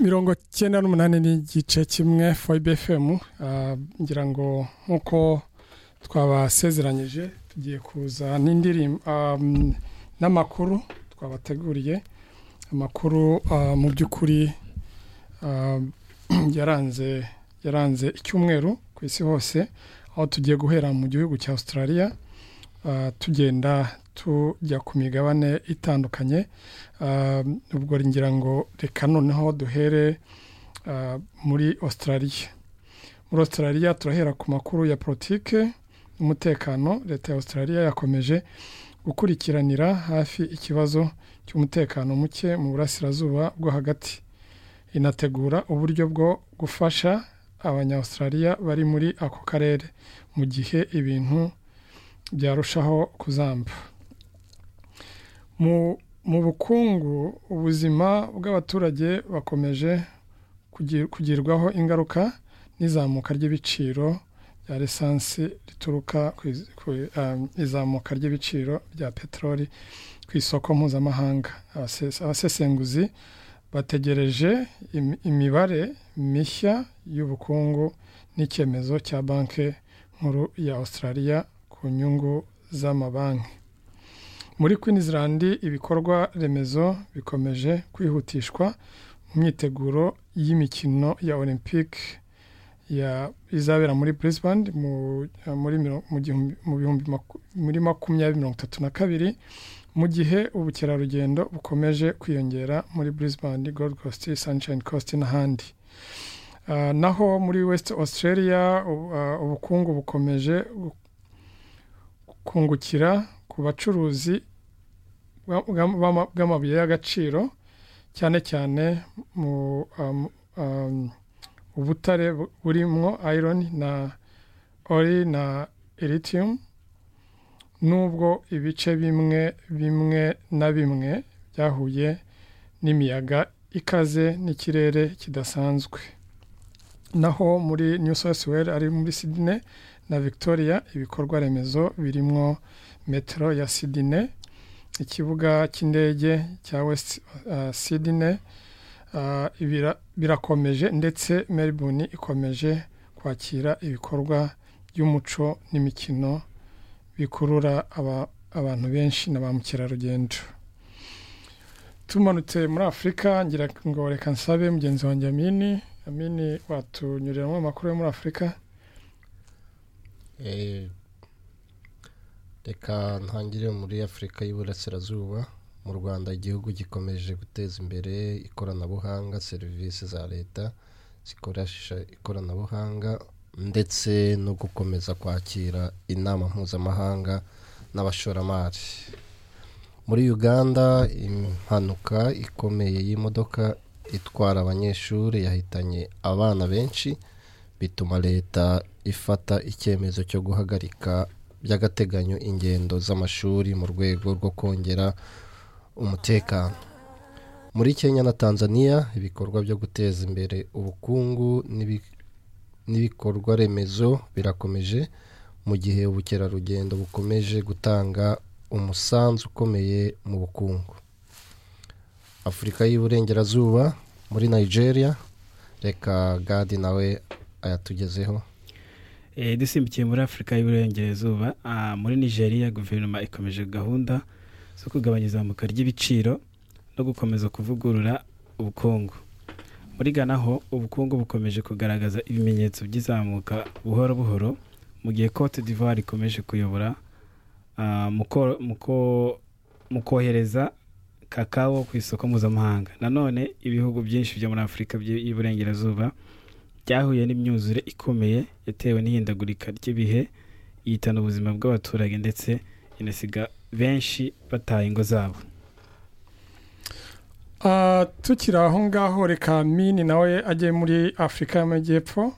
mirongo cyenda n'umunani n'igice kimwe foyibe fm ngira ngo nk'uko twabasezeranyije tugiye kuza n'indirimbo n'amakuru twabateguriye amakuru mu by'ukuri yaranze yaranze icyumweru ku isi hose aho tugiye guhera mu gihugu cya australia tugenda tujya ku migabane itandukanye ubwo ngira ngo reka noneho duhere muri australia muri australia turahera ku makuru ya politike n'umutekano leta ya australia yakomeje gukurikiranira hafi ikibazo cy'umutekano muke mu burasirazuba bwo hagati inategura uburyo bwo gufasha abanyaustralia bari muri ako karere mu gihe ibintu byarushaho kuzamba mu bukungu ubuzima bw'abaturage bakomeje kugirwaho ingaruka n'izamuka ry'ibiciro bya lisansi rituruka ku izamuka ry'ibiciro bya peteroli ku isoko mpuzamahanga abasesenguzi bategereje imibare mishya y'ubukungu n'icyemezo cya banki nkuru ya australia ku nyungu z'amabanki muri Queensland ibikorwa remezo bikomeje kwihutishwa mu myiteguro y'imikino ya olympique izabera muri Brisbane muri makumyabiri mirongo itatu na kabiri mu gihe ubukerarugendo bukomeje kwiyongera muri Brisbane Gold Coast Sunshine Coast n'ahandi naho muri West Australia ubukungu bukomeje kungukira ku bacuruzi bw'amabuye y'agaciro cyane cyane mu ubutare burimo iron na ori na lithium nubwo ibice bimwe bimwe na bimwe byahuye n'imiyaga ikaze n'ikirere kidasanzwe naho muri new south wales ari muri sydney na victoria ibikorwa remezo birimo metero ya sydney ikibuga cy'indege cya west sydney birakomeje ndetse melbourne ikomeje kwakira ibikorwa by'umuco n'imikino bikurura abantu benshi na ba mukerarugendo tumanutse muri afurika ngira ngo reka nsabe mugenzi wanjye amini amini watunyuriramo amakuru yo muri afurika reka ntangire muri afurika y'uburasirazuba mu rwanda igihugu gikomeje guteza imbere ikoranabuhanga serivisi za leta zikoresha ikoranabuhanga ndetse no gukomeza kwakira inama mpuzamahanga n'abashoramari muri uganda impanuka ikomeye y'imodoka itwara abanyeshuri yahitanye abana benshi bituma leta ifata icyemezo cyo guhagarika by'agateganyo ingendo z'amashuri mu rwego rwo kongera umutekano muri kenya na tanzania ibikorwa byo guteza imbere ubukungu n'ibikorwa remezo birakomeje mu gihe ubukerarugendo bukomeje gutanga umusanzu ukomeye mu bukungu afurika y'uburengerazuba muri nigeria reka gadi nawe ayatugezeho dusimbukiye muri afurika y'uburengerazuba muri nigeria guverinoma ikomeje gahunda zo kugabanya izamuka ry'ibiciro no gukomeza kuvugurura ubukungu muri gana ho ubukungu bukomeje kugaragaza ibimenyetso by'izamuka buhoro buhoro mu gihe cote d'ivoire ikomeje kuyobora mu kohereza kakao ku isoko mpuzamahanga nanone ibihugu byinshi byo muri afurika y'uburengerazuba byahuye n'imyuzure ikomeye yatewe n'ihindagurika ry'ibihe yitana ubuzima bw'abaturage ndetse inasiga benshi bataye ingo zabo tukiri aho ngaho reka mini nawe ajye muri afurika y'amajyepfo